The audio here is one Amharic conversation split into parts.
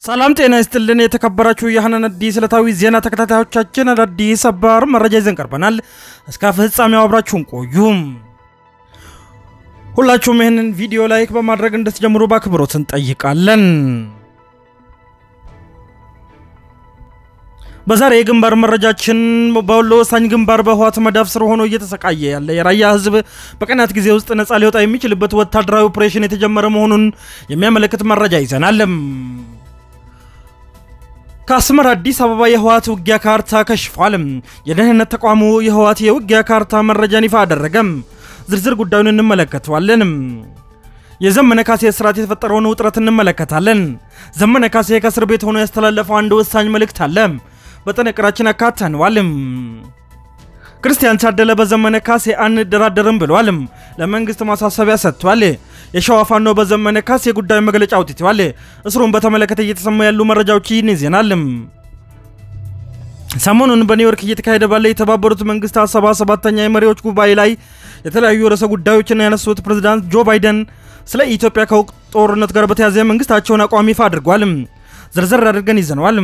ሰላም ጤና ይስጥልን። የተከበራችሁ የሐናን አዲስ ዕለታዊ ዜና ተከታታዮቻችን አዳዲስ ሰባር መረጃ ይዘን ቀርበናል። እስከ ፍጻሜው አብራችሁን ቆዩም። ሁላችሁም ይህንን ቪዲዮ ላይክ በማድረግ እንድትጀምሩ በአክብሮት እንጠይቃለን። በዛሬ የግንባር መረጃችን በወሎ ወሳኝ ግንባር በህወሓት መዳፍ ስር ሆኖ እየተሰቃየ ያለ የራያ ህዝብ በቀናት ጊዜ ውስጥ ነፃ ሊወጣ የሚችልበት ወታደራዊ ኦፕሬሽን የተጀመረ መሆኑን የሚያመለክት መረጃ ይዘናል። ከአስመራ አዲስ አበባ የህወሓት ውጊያ ካርታ ከሽፏል። የደህንነት ተቋሙ የህወሓት የውጊያ ካርታ መረጃን ይፋ አደረገም። ዝርዝር ጉዳዩን እንመለከተዋለን። የዘመነ ካሴ ስርዓት የተፈጠረውን ውጥረት እንመለከታለን። ዘመነ ካሴ ከእስር ቤት ሆኖ ያስተላለፈው አንድ ወሳኝ መልእክት አለ። በጥንቅራችን አካተነዋል። ክርስቲያን ታደለ በዘመነ ካሴ አንደራደርም ብሏል። ለመንግስት ማሳሰቢያ ሰጥቷል። የሸዋ ፋኖ በዘመነ ካሴ ጉዳይ መግለጫ አውጥተዋል። እስሩን በተመለከተ እየተሰማ ያሉ መረጃዎች ይዘናል። ሰሞኑን በኒውዮርክ እየተካሄደ ባለ የተባበሩት መንግስታት ሰባ ሰባተኛ የመሪዎች ጉባኤ ላይ የተለያዩ ርዕሰ ጉዳዮችን ያነሱት ፕሬዝዳንት ጆ ባይደን ስለ ኢትዮጵያ ከጦርነት ጋር በተያያዘ መንግስታቸውን አቋም ይፋ አድርጓል። ዝርዝር አድርገን ይዘነዋል።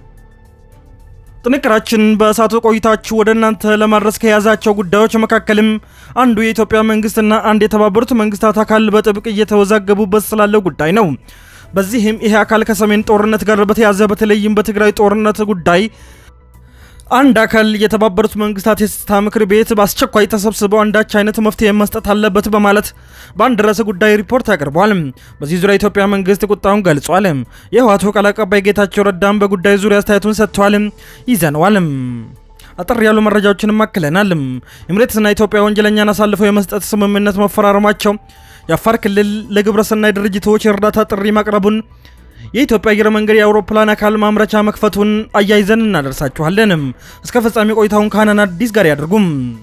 ጥንቅራችን በእሳቱ ቆይታችሁ ወደ እናንተ ለማድረስ ከያዛቸው ጉዳዮች መካከልም አንዱ የኢትዮጵያ መንግስትና አንድ የተባበሩት መንግስታት አካል በጥብቅ እየተወዛገቡበት ስላለው ጉዳይ ነው። በዚህም ይሄ አካል ከሰሜን ጦርነት ጋር በተያያዘ በተለይም በትግራይ ጦርነት ጉዳይ አንድ አካል የተባበሩት መንግስታት የጸጥታ ምክር ቤት በአስቸኳይ ተሰብስበው አንዳች አይነት መፍትሄ መስጠት አለበት በማለት በአንድ ርዕሰ ጉዳይ ሪፖርት አቅርቧል። በዚህ ዙሪያ የኢትዮጵያ መንግስት ቁጣውን ገልጿል። የህወሓቱ ቃል አቀባይ ጌታቸው ረዳም በጉዳዩ ዙሪያ አስተያየቱን ሰጥተዋል። ይዘነዋል። አጠር ያሉ መረጃዎችንም አክለናል። ኤምሬትስና ኢትዮጵያ ወንጀለኛን አሳልፈው የመስጠት ስምምነት መፈራረማቸው፣ የአፋር ክልል ለግብረሰናይ ድርጅቶች የእርዳታ ጥሪ ማቅረቡን የኢትዮጵያ አየር መንገድ የአውሮፕላን አካል ማምረቻ መክፈቱን አያይዘን እናደርሳችኋለንም። እስከ ፍጻሜ ቆይታውን ከሐናን አዲስ ጋር ያድርጉም።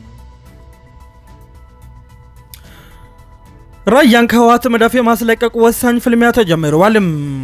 ራያን ከህወሓት መዳፍ የማስለቀቁ ወሳኝ ፍልሚያ ተጀምረዋል።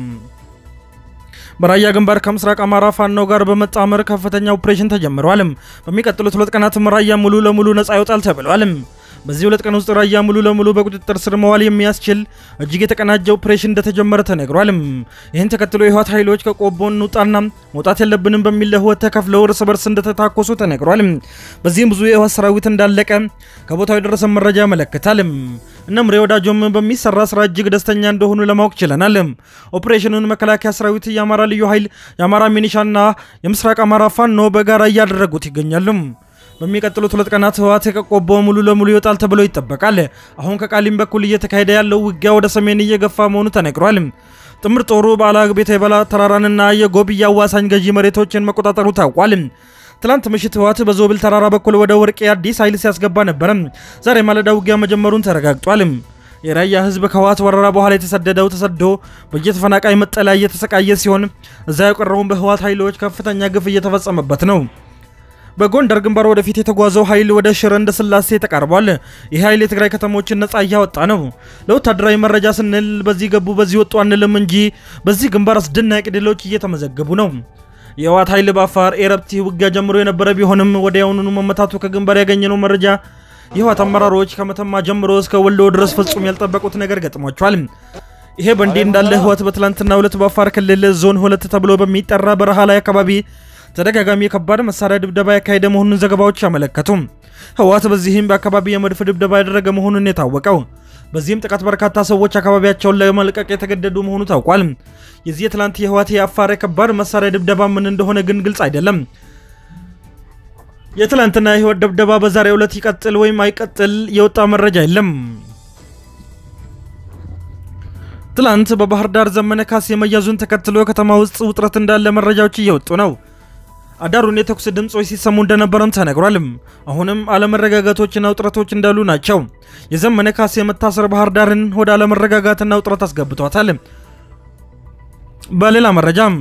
በራያ ግንባር ከምስራቅ አማራ ፋኖ ጋር በመጣመር ከፍተኛ ኦፕሬሽን ተጀምረዋል። በሚቀጥሉት ሁለት ቀናትም ራያ ሙሉ ለሙሉ ነፃ ይወጣል ተብሏል። በዚህ ሁለት ቀን ውስጥ ራያ ሙሉ ለሙሉ በቁጥጥር ስር መዋል የሚያስችል እጅግ የተቀናጀ ኦፕሬሽን እንደተጀመረ ተነግሯል። ይህን ተከትሎ የህወሓት ኃይሎች ከቆቦ እንውጣና መውጣት የለብንም በሚል ለህወሓት ተከፍለው እርስ በርስ እንደተታኮሱ ተነግሯል። በዚህም ብዙ የህወሓት ሰራዊት እንዳለቀ ከቦታው የደረሰ መረጃ ያመለክታል። እነ ምሬ ወዳጆም በሚሰራ ስራ እጅግ ደስተኛ እንደሆኑ ለማወቅ ችለናል። ኦፕሬሽኑን መከላከያ ሰራዊት፣ የአማራ ልዩ ኃይል፣ የአማራ ሚኒሻና የምስራቅ አማራ ፋኖ በጋራ እያደረጉት ይገኛሉ። በሚቀጥሉት ሁለት ቀናት ህወሓት ከቆቦ ሙሉ ለሙሉ ይወጣል ተብሎ ይጠበቃል። አሁን ከቃሊም በኩል እየተካሄደ ያለው ውጊያ ወደ ሰሜን እየገፋ መሆኑ ተነግሯል። ጥምር ጦሩ በአላግ ቤተ የበላ ተራራንና የጎብያ አዋሳኝ ገዢ መሬቶችን መቆጣጠሩ ታውቋል። ትላንት ምሽት ህወሓት በዞብል ተራራ በኩል ወደ ወርቄ አዲስ ኃይል ሲያስገባ ነበረ። ዛሬ ማለዳ ውጊያ መጀመሩን ተረጋግጧል። የራያ ህዝብ ከህወሓት ወረራ በኋላ የተሰደደው ተሰዶ በየተፈናቃይ መጠለያ እየተሰቃየ ሲሆን እዛ የቀረውን በህወሓት ኃይሎች ከፍተኛ ግፍ እየተፈጸመበት ነው። በጎንደር ግንባር ወደፊት የተጓዘው ኃይል ወደ ሽረ እንደ ስላሴ ተቃርቧል። ይህ ኃይል የትግራይ ከተሞችን ነጻ እያወጣ ነው። ለወታደራዊ መረጃ ስንል በዚህ ገቡ በዚህ ወጡ አንልም እንጂ በዚህ ግንባር አስደናቂ ድሎች እየተመዘገቡ ነው። የህወሓት ኃይል በአፋር ኤረብቲ ውጊያ ጀምሮ የነበረ ቢሆንም ወዲያውኑ መመታቱ ከግንባር ያገኘነው መረጃ የህወሓት አመራሮች ከመተማ ጀምሮ እስከ ወሎ ድረስ ፍጹም ያልጠበቁት ነገር ገጥሟቸዋል። ይሄ በእንዲህ እንዳለ ህወሓት በትላንትናው ዕለት በአፋር ክልል ዞን ሁለት ተብሎ በሚጠራ በረሃ ላይ አካባቢ ተደጋጋሚ የከባድ መሳሪያ ድብደባ ያካሄደ መሆኑን ዘገባዎች ያመለከቱ። ህወሓት በዚህም በአካባቢ የመድፍ ድብደባ ያደረገ መሆኑን የታወቀው በዚህም ጥቃት በርካታ ሰዎች አካባቢያቸውን ለመልቀቅ የተገደዱ መሆኑ ታውቋል። የዚህ የትላንት የህወሓት የአፋር የከባድ መሳሪያ ድብደባ ምን እንደሆነ ግን ግልጽ አይደለም። የትላንትና የህወሓት ድብደባ በዛሬው ዕለት ይቀጥል ወይም አይቀጥል የወጣ መረጃ የለም። ትላንት በባህር ዳር ዘመነ ካሴ መያዙን ተከትሎ ከተማ ውስጥ ውጥረት እንዳለ መረጃዎች እየወጡ ነው። አዳሩን የተኩስ ድምፆች ሲሰሙ እንደነበረም ተነግሯል። አሁንም አለመረጋጋቶችና ውጥረቶች እንዳሉ ናቸው። የዘመነ ካሴ መታሰር ባህር ዳርን ወደ አለመረጋጋትና ውጥረት አስገብቷታል። በሌላ መረጃም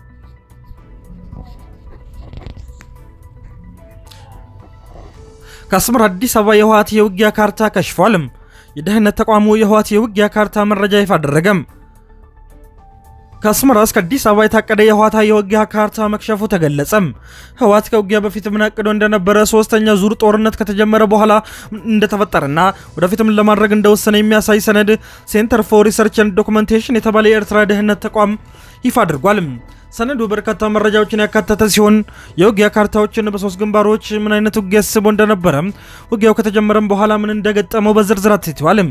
ከአስመራ አዲስ አበባ የህወሓት የውጊያ ካርታ ከሽፏል። የደህንነት ተቋሙ የህወሓት የውጊያ ካርታ መረጃ ይፋ አደረገም። ከአስመራ እስከ አዲስ አበባ የታቀደ የህወሓት የውጊያ ካርታ መክሸፉ ተገለጸም። ህወሓት ከውጊያ በፊት ምን አቅዶ እንደነበረ ሶስተኛ ዙር ጦርነት ከተጀመረ በኋላ እንደተፈጠረና ወደፊትም ለማድረግ እንደወሰነ የሚያሳይ ሰነድ ሴንተር ፎር ሪሰርች ኤንድ ዶክመንቴሽን የተባለ የኤርትራ ደህንነት ተቋም ይፋ አድርጓል። ሰነዱ በርካታ መረጃዎችን ያካተተ ሲሆን የውጊያ ካርታዎችን በሶስት ግንባሮች ምን አይነት ውጊያ አስቦ እንደነበረ ውጊያው ከተጀመረም በኋላ ምን እንደገጠመው በዝርዝር አትተዋል።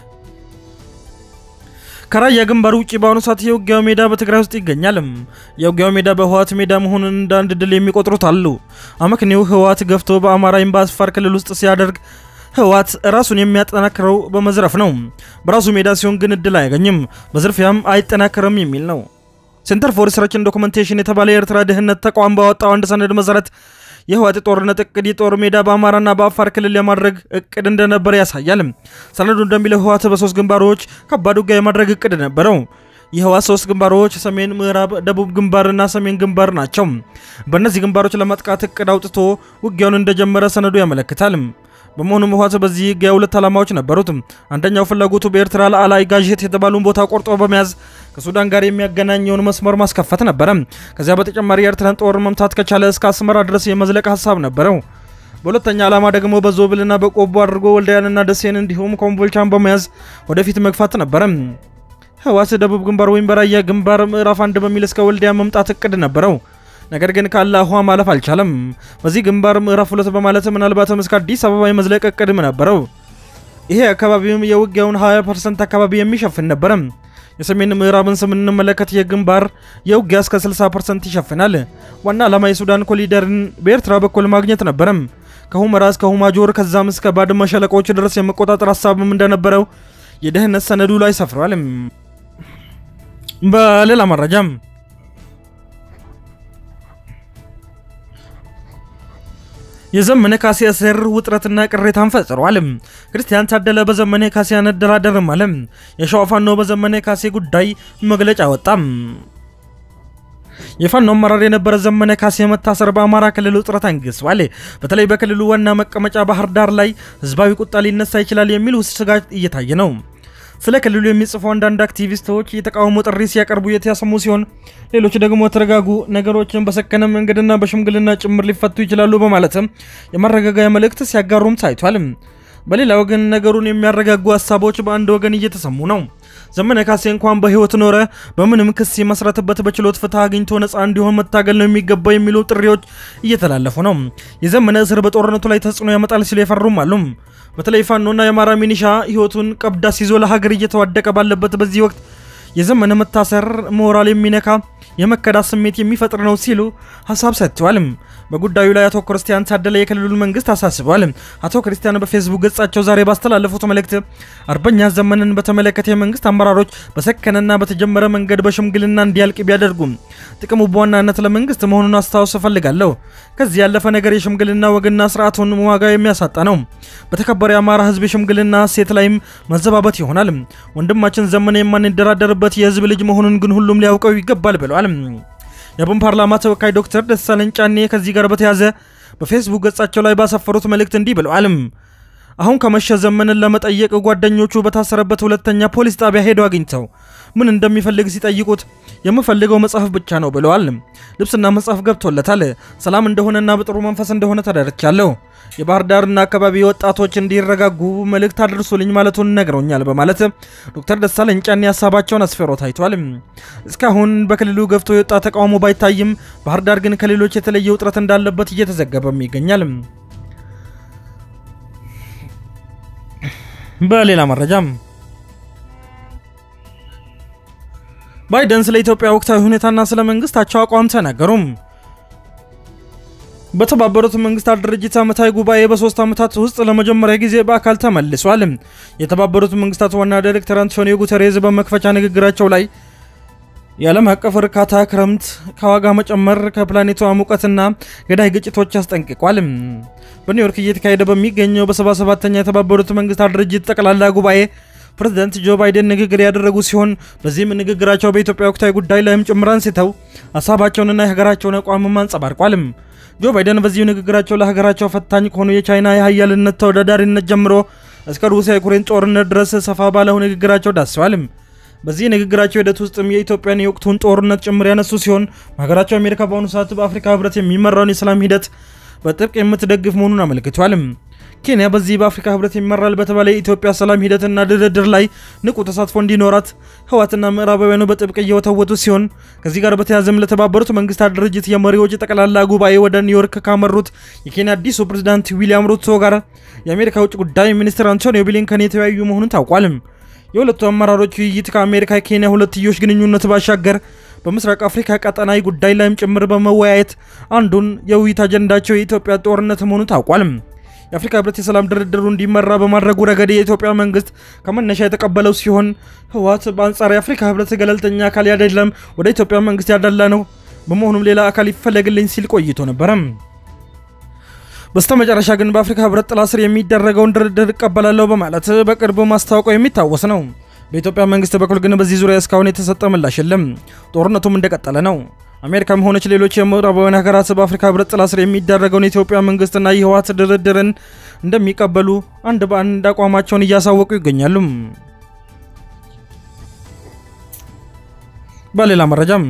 ከራያ ግንባር ውጭ በአሁኑ ሰዓት የውጊያው ሜዳ በትግራይ ውስጥ ይገኛል። የውጊያው ሜዳ በህወሓት ሜዳ መሆኑን እንደ አንድ ድል የሚቆጥሩት አሉ። አመክንዮው ህወሓት ገፍቶ በአማራ ይም በአፋር ክልል ውስጥ ሲያደርግ ህወሓት ራሱን የሚያጠናክረው በመዝረፍ ነው። በራሱ ሜዳ ሲሆን ግን እድል አያገኝም፣ በዝርፊያም አይጠናከርም የሚል ነው። ሴንተር ፎር ሪሰርች ኤንድ ዶኩመንቴሽን የተባለ የኤርትራ ደህንነት ተቋም ባወጣው አንድ ሰነድ መሰረት የህወሓት ጦርነት እቅድ የጦር ሜዳ በአማራና በአፋር ክልል የማድረግ እቅድ እንደነበረ ያሳያል። ሰነዱ እንደሚለው ህወሓት በሶስት ግንባሮች ከባድ ውጊያ የማድረግ እቅድ ነበረው። የህወሓት ሶስት ግንባሮች ሰሜን፣ ምዕራብ፣ ደቡብ ግንባርና ሰሜን ግንባር ናቸው። በእነዚህ ግንባሮች ለማጥቃት እቅድ አውጥቶ ውጊያውን እንደጀመረ ሰነዱ ያመለክታል። በመሆኑም ህወሓት በዚህ ውጊያ ሁለት ዓላማዎች ነበሩት። አንደኛው ፍላጎቱ በኤርትራ ላዕላይ ጋዥት የተባሉን ቦታ ቆርጦ በመያዝ ከሱዳን ጋር የሚያገናኘውን መስመር ማስከፈት ነበረ። ከዚያ በተጨማሪ የኤርትራን ጦር መምታት ከቻለ እስከ አስመራ ድረስ የመዝለቅ ሀሳብ ነበረው። በሁለተኛ ዓላማ ደግሞ በዞብልና በቆቦ አድርጎ ወልዳያንና ደሴን እንዲሁም ኮምቦልቻን በመያዝ ወደፊት መግፋት ነበረ። ህወሓት ደቡብ ግንባር ወይም በራያ ግንባር ምዕራፍ አንድ በሚል እስከ ወልዲያ መምጣት እቅድ ነበረው። ነገር ግን ካለ ውሃ ማለፍ አልቻለም። በዚህ ግንባር ምዕራፍ ሁለት በማለት ምናልባትም እስከ አዲስ አበባ የመዝለቅ እቅድም ነበረው። ይሄ አካባቢም የውጊያውን 20 ፐርሰንት አካባቢ የሚሸፍን ነበረ። የሰሜን ምዕራብን ስምንመለከት የግንባር የውጊያ እስከ 60 ፐርሰንት ይሸፍናል። ዋና ዓላማ የሱዳን ኮሊደርን በኤርትራ በኩል ማግኘት ነበረም። ከሁመራ እስከ ሁማጆር ከዛም እስከ ባድመ ሸለቆች ድረስ የመቆጣጠር ሀሳብም እንደነበረው የደህንነት ሰነዱ ላይ ሰፍሯል። በሌላ መረጃም የዘመነ ካሴ እስር ውጥረትና ቅሬታን ፈጥሯል። ክርስቲያን ታደለ በዘመነ ካሴ አንደራደርም አለ። የሸዋ ፋኖ በዘመነ ካሴ ጉዳይ መግለጫ ወጣም። የፋኖ አመራር የነበረ ዘመነ ካሴ መታሰር በአማራ ክልል ውጥረት አንግሷል። በተለይ በክልሉ ዋና መቀመጫ ባህር ዳር ላይ ህዝባዊ ቁጣ ሊነሳ ይችላል የሚል ስጋት እየታየ ነው። ስለ ክልሉ የሚጽፉ አንዳንድ አክቲቪስቶች የተቃውሞ ጥሪ ሲያቀርቡ የተያሰሙ ሲሆን ሌሎች ደግሞ ተረጋጉ፣ ነገሮችን በሰከነ መንገድና በሽምግልና ጭምር ሊፈቱ ይችላሉ በማለትም የማረጋጋያ መልእክት ሲያጋሩም ታይቷል። በሌላ ወገን ነገሩን የሚያረጋጉ ሀሳቦች በአንድ ወገን እየተሰሙ ነው። ዘመነ ካሴ እንኳን በህይወት ኖረ በምንም ክስ የመስረትበት በችሎት ፍትህ አግኝቶ ነፃ እንዲሆን መታገል ነው የሚገባው የሚሉ ጥሪዎች እየተላለፉ ነው። የዘመነ እስር በጦርነቱ ላይ ተጽዕኖ ያመጣል ሲሉ የፈሩም አሉ። በተለይ ፋኖና የአማራ ሚኒሻ ህይወቱን ቀብዳስ ይዞ ለሀገር እየተዋደቀ ባለበት በዚህ ወቅት የዘመነ መታሰር ሞራል የሚነካ የመከዳት ስሜት የሚፈጥር ነው ሲሉ ሀሳብ ሰጥተዋል። በጉዳዩ ላይ አቶ ክርስቲያን ታደለ የክልሉን መንግስት አሳስበዋል። አቶ ክርስቲያን በፌስቡክ ገጻቸው ዛሬ ባስተላለፉት መልእክት አርበኛ ዘመንን በተመለከተ የመንግስት አመራሮች በሰከነና በተጀመረ መንገድ በሽምግልና እንዲያልቅ ቢያደርጉም ጥቅሙ በዋናነት ለመንግስት መሆኑን አስታውስ እፈልጋለሁ። ከዚህ ያለፈ ነገር የሽምግልና ወግና ስርዓቱን ዋጋ የሚያሳጣ ነው። በተከበረ የአማራ ህዝብ የሽምግልና ሴት ላይም መዘባበት ይሆናል። ወንድማችን ዘመነ የማንደራደርበት የህዝብ ልጅ መሆኑን ግን ሁሉም ሊያውቀው ይገባል ብለዋል። የአብን ፓርላማ ተወካይ ዶክተር ደሳለኝ ጫኔ ከዚህ ጋር በተያዘ በፌስቡክ ገጻቸው ላይ ባሰፈሩት መልእክት እንዲህ ብለዋል። አሁን ከመሸ ዘመንን ለመጠየቅ ጓደኞቹ በታሰረበት ሁለተኛ ፖሊስ ጣቢያ ሄደው አግኝተው ምን እንደሚፈልግ ሲጠይቁት የምፈልገው መጽሐፍ ብቻ ነው ብለዋል። ልብስና መጽሐፍ ገብቶለታል። ሰላም እንደሆነና በጥሩ መንፈስ እንደሆነ ተደርቻለሁ። የባህር ዳርና አካባቢ ወጣቶች እንዲረጋጉ መልእክት አድርሱልኝ ማለቱን ነግረውኛል በማለት ዶክተር ደሳለኝ ጫኔ ሀሳባቸውን አስፈሮ ታይቷል። እስካሁን በክልሉ ገፍቶ የወጣ ተቃውሞ ባይታይም ባህር ዳር ግን ከሌሎች የተለየ ውጥረት እንዳለበት እየተዘገበም ይገኛል። በሌላ መረጃም ባይደን ስለ ኢትዮጵያ ወቅታዊ ሁኔታና ስለ መንግስታቸው አቋም ተናገሩም። በተባበሩት መንግስታት ድርጅት ዓመታዊ ጉባኤ በሶስት ዓመታት ውስጥ ለመጀመሪያ ጊዜ በአካል ተመልሷል። የተባበሩት መንግስታት ዋና ዳይሬክተር አንቶኒዮ ጉተሬዝ በመክፈቻ ንግግራቸው ላይ የዓለም አቀፍ እርካታ ክረምት ከዋጋ መጨመር ከፕላኔቷ ሙቀትና ገዳይ ግጭቶች አስጠንቅቋል። በኒውዮርክ እየተካሄደ በሚገኘው በ77ኛ የተባበሩት መንግስታት ድርጅት ጠቅላላ ጉባኤ ፕሬዝዳንት ጆ ባይደን ንግግር ያደረጉ ሲሆን በዚህም ንግግራቸው በኢትዮጵያ ወቅታዊ ጉዳይ ላይም ጭምር አንስተው ሀሳባቸውንና የሀገራቸውን አቋምም አንጸባርቋል። ጆ ባይደን በዚሁ ንግግራቸው ለሀገራቸው ፈታኝ ከሆኑ የቻይና የሀያልነት ተወዳዳሪነት ጀምሮ እስከ ሩሲያ ዩክሬን ጦርነት ድረስ ሰፋ ባለው ንግግራቸው ዳስሰዋል። በዚህ ንግግራቸው ሂደት ውስጥም የኢትዮጵያን የወቅቱን ጦርነት ጭምር ያነሱ ሲሆን ሀገራቸው አሜሪካ በአሁኑ ሰዓት በአፍሪካ ህብረት የሚመራውን የሰላም ሂደት በጥብቅ የምትደግፍ መሆኑን አመልክቷል። ኬንያ በዚህ በአፍሪካ ህብረት ይመራል በተባለ የኢትዮጵያ ሰላም ሂደትና ድርድር ላይ ንቁ ተሳትፎ እንዲኖራት ህወሓትና ምዕራባውያኑ በጥብቅ እየወተወቱ ሲሆን ከዚህ ጋር በተያያዘም ለተባበሩት መንግስታት ድርጅት የመሪዎች ጠቅላላ ጉባኤ ወደ ኒውዮርክ ካመሩት የኬንያ አዲሱ ፕሬዝዳንት ዊሊያም ሩቶ ጋር የአሜሪካ ውጭ ጉዳይ ሚኒስትር አንቶኒዮ ብሊንከን የተወያዩ መሆኑን ታውቋል። የሁለቱ አመራሮች ውይይት ከአሜሪካ የኬንያ ሁለትዮሽ ግንኙነት ባሻገር በምስራቅ አፍሪካ ቀጠናዊ ጉዳይ ላይም ጭምር በመወያየት አንዱን የውይይት አጀንዳቸው የኢትዮጵያ ጦርነት መሆኑ ታውቋል። የአፍሪካ ህብረት የሰላም ድርድሩ እንዲመራ በማድረጉ ረገድ የኢትዮጵያ መንግስት ከመነሻ የተቀበለው ሲሆን ህወሓት በአንጻር የአፍሪካ ህብረት ገለልተኛ አካል አይደለም፣ ወደ ኢትዮጵያ መንግስት ያደላ ነው፣ በመሆኑም ሌላ አካል ይፈለግልኝ ሲል ቆይቶ ነበረ። በስተመጨረሻ ግን በአፍሪካ ህብረት ጥላ ስር የሚደረገውን ድርድር እቀበላለሁ በማለት በቅርቡ ማስታወቁ የሚታወስ ነው። በኢትዮጵያ መንግስት በኩል ግን በዚህ ዙሪያ እስካሁን የተሰጠ ምላሽ የለም። ጦርነቱም እንደቀጠለ ነው። አሜሪካም ሆነች ሌሎች የምዕራባውያን ሀገራት በአፍሪካ ህብረት ጥላ ስር የሚደረገውን የኢትዮጵያ መንግስትና የህወሓት ድርድርን እንደሚቀበሉ አንድ በአንድ አቋማቸውን እያሳወቁ ይገኛሉ። በሌላ መረጃም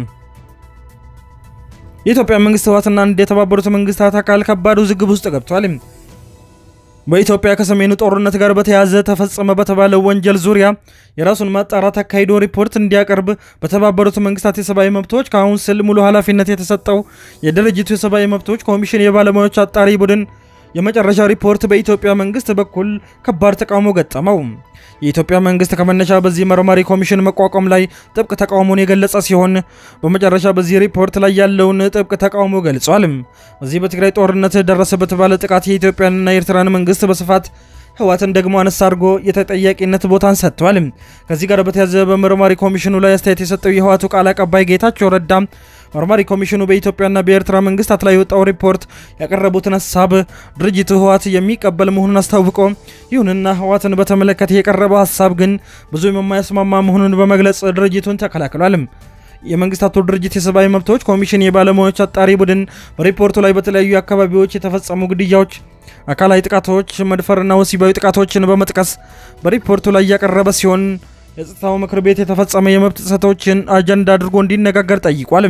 የኢትዮጵያ መንግስት ህወሓትና አንድ የተባበሩት መንግስታት አካል ከባድ ውዝግብ ውስጥ ገብቷል። በኢትዮጵያ ከሰሜኑ ጦርነት ጋር በተያያዘ ተፈጸመ በተባለው ወንጀል ዙሪያ የራሱን ማጣራት አካሂዶ ሪፖርት እንዲያቀርብ በተባበሩት መንግስታት የሰብአዊ መብቶች ካውንስል ሙሉ ኃላፊነት የተሰጠው የድርጅቱ የሰብአዊ መብቶች ኮሚሽን የባለሙያዎች አጣሪ ቡድን የመጨረሻ ሪፖርት በኢትዮጵያ መንግስት በኩል ከባድ ተቃውሞ ገጠመው። የኢትዮጵያ መንግስት ከመነሻ በዚህ መርማሪ ኮሚሽን መቋቋም ላይ ጥብቅ ተቃውሞን የገለጸ ሲሆን በመጨረሻ በዚህ ሪፖርት ላይ ያለውን ጥብቅ ተቃውሞ ገልጿል። በዚህ በትግራይ ጦርነት ደረሰ በተባለ ጥቃት የኢትዮጵያንና የኤርትራን መንግስት በስፋት ህወሓትን ደግሞ አነሳ አድርጎ የተጠያቂነት ቦታን ሰጥቷል። ከዚህ ጋር በተያያዘ በመርማሪ ኮሚሽኑ ላይ አስተያየት የሰጠው የህወሓቱ ቃል አቀባይ ጌታቸው ረዳ መርማሪ ኮሚሽኑ በኢትዮጵያና በኤርትራ መንግስታት ላይ የወጣው ሪፖርት ያቀረቡትን ሀሳብ ድርጅቱ ህወሓት የሚቀበል መሆኑን አስታውቆ ይሁንና ህወሓትን በተመለከተ የቀረበው ሀሳብ ግን ብዙ የማያስማማ መሆኑን በመግለጽ ድርጅቱን ተከላክሏል። የመንግስታቱ ድርጅት የሰብአዊ መብቶች ኮሚሽን የባለሙያዎች አጣሪ ቡድን በሪፖርቱ ላይ በተለያዩ አካባቢዎች የተፈጸሙ ግድያዎች፣ አካላዊ ጥቃቶች፣ መድፈርና ወሲባዊ ጥቃቶችን በመጥቀስ በሪፖርቱ ላይ ያቀረበ ሲሆን የጸጥታው ምክር ቤት የተፈጸመ የመብት ጥሰቶችን አጀንዳ አድርጎ እንዲነጋገር ጠይቋል።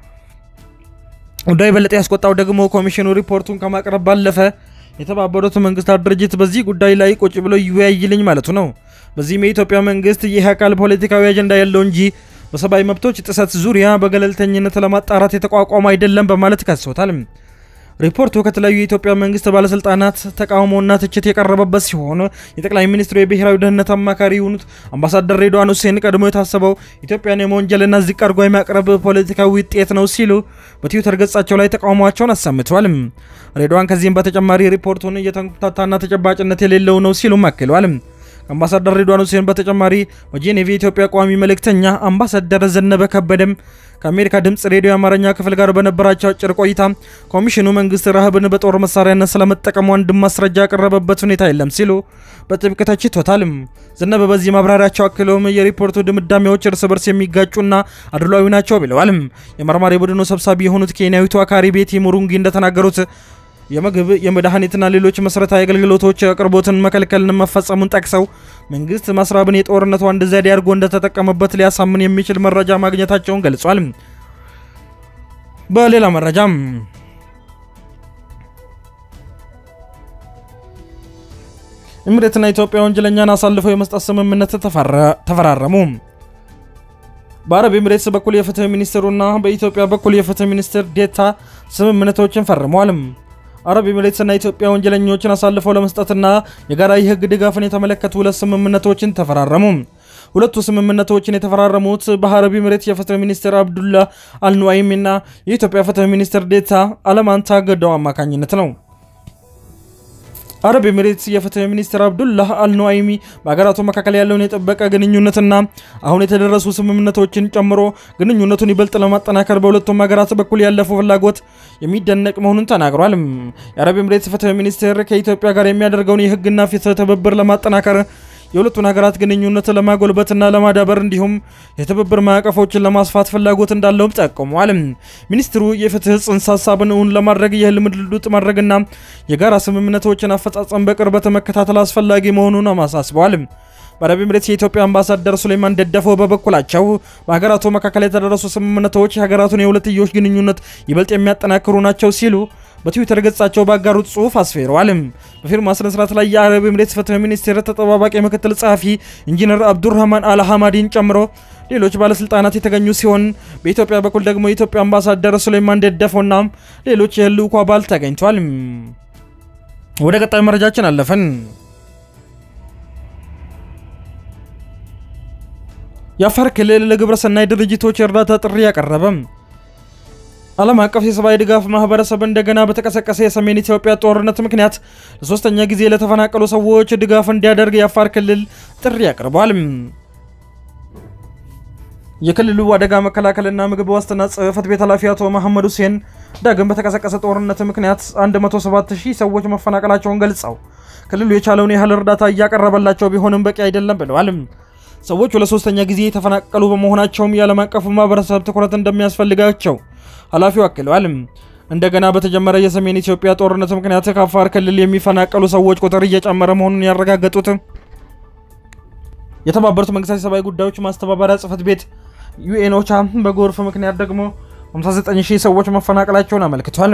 ጉዳዩ የበለጠ ያስቆጣው ደግሞ ኮሚሽኑ ሪፖርቱን ከማቅረብ ባለፈ የተባበሩት መንግስታት ድርጅት በዚህ ጉዳይ ላይ ቁጭ ብሎ ይወያይልኝ ማለቱ ነው። በዚህም የኢትዮጵያ መንግስት ይህ አካል ፖለቲካዊ አጀንዳ ያለው እንጂ በሰብአዊ መብቶች ጥሰት ዙሪያ በገለልተኝነት ለማጣራት የተቋቋመ አይደለም በማለት ከሶታል። ሪፖርቱ ከተለያዩ የኢትዮጵያ መንግስት ባለስልጣናት ተቃውሞና ትችት የቀረበበት ሲሆን የጠቅላይ ሚኒስትሩ የብሔራዊ ደህንነት አማካሪ የሆኑት አምባሳደር ሬድዋን ሁሴን ቀድሞ የታሰበው ኢትዮጵያን የመወንጀልና ዝቅ አድርጎ የማቅረብ ፖለቲካዊ ውጤት ነው ሲሉ በትዊተር ገጻቸው ላይ ተቃውሟቸውን አሰምተዋል። ሬድዋን ከዚህም በተጨማሪ ሪፖርቱን እየተንኩታታና ተጨባጭነት የሌለው ነው ሲሉም አክለዋል። አምባሳደር ሬድዋን ሁሴን በተጨማሪ በጄኔቭ የኢትዮጵያ ቋሚ መልእክተኛ አምባሳደር ዘነበ ከበደም ከአሜሪካ ድምፅ ሬዲዮ የአማርኛ ክፍል ጋር በነበራቸው አጭር ቆይታ ኮሚሽኑ መንግስት ረሃብን በጦር መሳሪያነት ስለመጠቀሙ አንድም ማስረጃ ያቀረበበት ሁኔታ የለም ሲሉ በጥብቅ ተችቶታል። ዘነበ በዚህ ማብራሪያቸው አክለውም የሪፖርቱ ድምዳሜዎች እርስ በርስ የሚጋጩና አድሏዊ ናቸው ብለዋል። የመርማሪ ቡድኑ ሰብሳቢ የሆኑት ኬንያዊቱ አካሪ ቤቲ ሙሩንጊ እንደተናገሩት የምግብ የመድኃኒትና ሌሎች መሰረታዊ አገልግሎቶች አቅርቦትን መከልከልን መፈጸሙን ጠቅሰው መንግስት ማስራብን የጦርነቱ አንድ ዘዴ አድርጎ እንደተጠቀመበት ሊያሳምን የሚችል መረጃ ማግኘታቸውን ገልጿል። በሌላ መረጃም ኤምሬትና ኢትዮጵያ ወንጀለኛን አሳልፈው የመስጠት ስምምነት ተፈራረሙ። በአረብ ኤምሬትስ በኩል የፍትህ ሚኒስትሩና በኢትዮጵያ በኩል የፍትህ ሚኒስትር ዴታ ስምምነቶችን ፈርመዋል። አረብ ኤሚሬትስና ኢትዮጵያ ወንጀለኞችን አሳልፈው ለመስጠትና የጋራ የህግ ድጋፍን የተመለከቱ ሁለት ስምምነቶችን ተፈራረሙ። ሁለቱ ስምምነቶችን የተፈራረሙት በአረብ ኤሚሬት የፍትህ ሚኒስትር አብዱላ አልኑዋይሚና የኢትዮጵያ ፍትህ ሚኒስትር ዴታ አለማንታ ገዳው አማካኝነት ነው። አረብ ኤሚሬትስ የፍትህ ሚኒስትር አብዱላህ አልኑዋይሚ በሀገራቱ መካከል ያለውን የጠበቀ ግንኙነትና አሁን የተደረሱ ስምምነቶችን ጨምሮ ግንኙነቱን ይበልጥ ለማጠናከር በሁለቱም ሀገራት በኩል ያለፈው ፍላጎት የሚደነቅ መሆኑን ተናግሯል። የአረብ ኤሚሬትስ ፍትህ ሚኒስቴር ከኢትዮጵያ ጋር የሚያደርገውን የህግና ፍትህ ትብብር ለማጠናከር የሁለቱን ሀገራት ግንኙነት ለማጎልበትና ለማዳበር እንዲሁም የትብብር ማዕቀፎችን ለማስፋት ፍላጎት እንዳለውም ጠቁመዋል። ሚኒስትሩ የፍትህ ጽንሰ ሀሳብን እውን ለማድረግ የህልም ልውጥ ማድረግና የጋራ ስምምነቶችን አፈጻጸም በቅርበት መከታተል አስፈላጊ መሆኑን አሳስበዋል። በአረብ ኤሚሬትስ የኢትዮጵያ አምባሳደር ሱሌማን ደደፈው በበኩላቸው በሀገራቱ መካከል የተደረሱ ስምምነቶች የሀገራቱን የሁለትዮሽ ግንኙነት ይበልጥ የሚያጠናክሩ ናቸው ሲሉ በትዊተር ገጻቸው ባጋሩት ጽሑፍ አስፌረዋል። በፊርማ ስነ ስርዓት ላይ የአረብ ኤምሬትስ ፍትህ ሚኒስቴር ተጠባባቂ ምክትል ጸሐፊ ኢንጂነር አብዱራህማን አልሐማዲን ጨምሮ ሌሎች ባለስልጣናት የተገኙ ሲሆን በኢትዮጵያ በኩል ደግሞ የኢትዮጵያ አምባሳደር ሱሌማን ደደፎና ሌሎች የልዑኩ አባል ተገኝቷል። ወደ ቀጣዩ መረጃችን አለፈን። የአፋር ክልል ለግብረ ሰናይ ድርጅቶች እርዳታ ጥሪ ያቀረበ። ዓለም አቀፍ የሰብአዊ ድጋፍ ማህበረሰብ እንደገና በተቀሰቀሰ የሰሜን ኢትዮጵያ ጦርነት ምክንያት ለሶስተኛ ጊዜ ለተፈናቀሉ ሰዎች ድጋፍ እንዲያደርግ የአፋር ክልል ጥሪ አቅርቧል። የክልሉ አደጋ መከላከልና ምግብ ዋስትና ጽሕፈት ቤት ኃላፊ አቶ መሐመድ ሁሴን ዳግም በተቀሰቀሰ ጦርነት ምክንያት 17000 ሰዎች መፈናቀላቸውን ገልጸው ክልሉ የቻለውን ያህል እርዳታ እያቀረበላቸው ቢሆንም በቂ አይደለም ብለዋል። ሰዎቹ ለሶስተኛ ጊዜ የተፈናቀሉ በመሆናቸውም የዓለም አቀፉ ማህበረሰብ ትኩረት እንደሚያስፈልጋቸው ኃላፊው አክለዋል። እንደገና በተጀመረ የሰሜን ኢትዮጵያ ጦርነት ምክንያት ከአፋር ክልል የሚፈናቀሉ ሰዎች ቁጥር እየጨመረ መሆኑን ያረጋገጡት የተባበሩት መንግስታት የሰብአዊ ጉዳዮች ማስተባበሪያ ጽሕፈት ቤት ዩኤን ኦቻ በጎርፍ ምክንያት ደግሞ 59000 ሰዎች መፈናቀላቸውን አመልክቷል።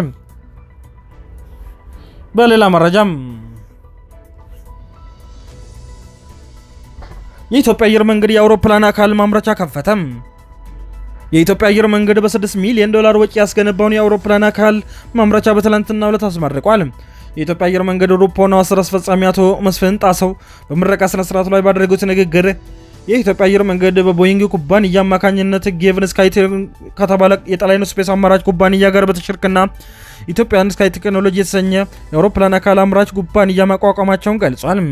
በሌላ መረጃም የኢትዮጵያ አየር መንገድ የአውሮፕላን አካል ማምረቻ ከፈተም። የኢትዮጵያ አየር መንገድ በ6 ሚሊዮን ዶላር ወጪ ያስገነባውን የአውሮፕላን አካል ማምረቻ በትላንትናው ዕለት አስመርቋል። የኢትዮጵያ አየር መንገድ ሩፖ ዋና ስራ አስፈጻሚ አቶ መስፍን ጣሰው በምረቃ ስነ ስርዓቱ ላይ ባደረጉት ንግግር የኢትዮጵያ አየር መንገድ በቦይንግ ኩባንያ አማካኝነት ጌቭን ስካይ ከተባለ የጣሊያን ስፔስ አማራጭ ኩባንያ ጋር በተሽርክና ኢትዮጵያን ስካይ ቴክኖሎጂ የተሰኘ የአውሮፕላን አካል አምራች ኩባንያ ማቋቋማቸውን ገልጿል።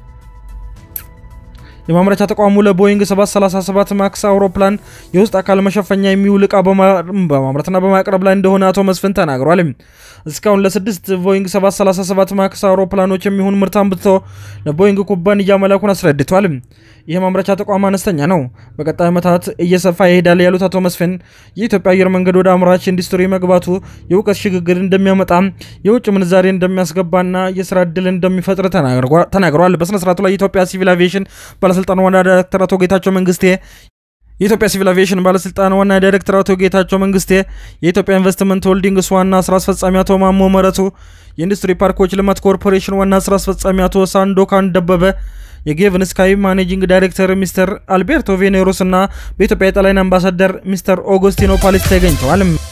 የማምረቻ ተቋሙ ለቦይንግ 737 ማክስ አውሮፕላን የውስጥ አካል መሸፈኛ የሚውል ዕቃ በማምረትና በማቅረብ ላይ እንደሆነ አቶ መስፍን ተናግሯል። እስካሁን ለስድስት ቦይንግ 737 ማክስ አውሮፕላኖች የሚሆን ምርት አምርቶ ለቦይንግ ኩባንያ መላኩን አስረድቷል። ይህ ማምረቻ ተቋም አነስተኛ ነው፣ በቀጣይ ዓመታት እየሰፋ ይሄዳል ያሉት አቶ መስፍን የኢትዮጵያ አየር መንገድ ወደ አምራች ኢንዱስትሪ መግባቱ የእውቀት ሽግግር እንደሚያመጣ፣ የውጭ ምንዛሬ እንደሚያስገባና የስራ እድል እንደሚፈጥር ተናግሯል። በስነስርዓቱ ላይ የኢትዮጵያ ሲቪል አቪዬሽን ባለስልጣን ዋና ዳይሬክተር አቶ ጌታቸው መንግስቴ የኢትዮጵያ ሲቪል አቪዬሽን ባለስልጣን ዋና ዳይሬክተር አቶ ጌታቸው መንግስቴ፣ የኢትዮጵያ ኢንቨስትመንት ሆልዲንግስ ዋና ስራ አስፈጻሚ አቶ ማሞ መረቱ፣ የኢንዱስትሪ ፓርኮች ልማት ኮርፖሬሽን ዋና ስራ አስፈጻሚ አቶ ሳንዶካን ደበበ፣ የጌቭን ስካይ ማኔጂንግ ዳይሬክተር ሚስተር አልቤርቶ ቬኔሮስ እና በኢትዮጵያ የጣሊያን አምባሳደር ሚስተር ኦጎስቲኖ ፓሊስ ተገኝተዋል።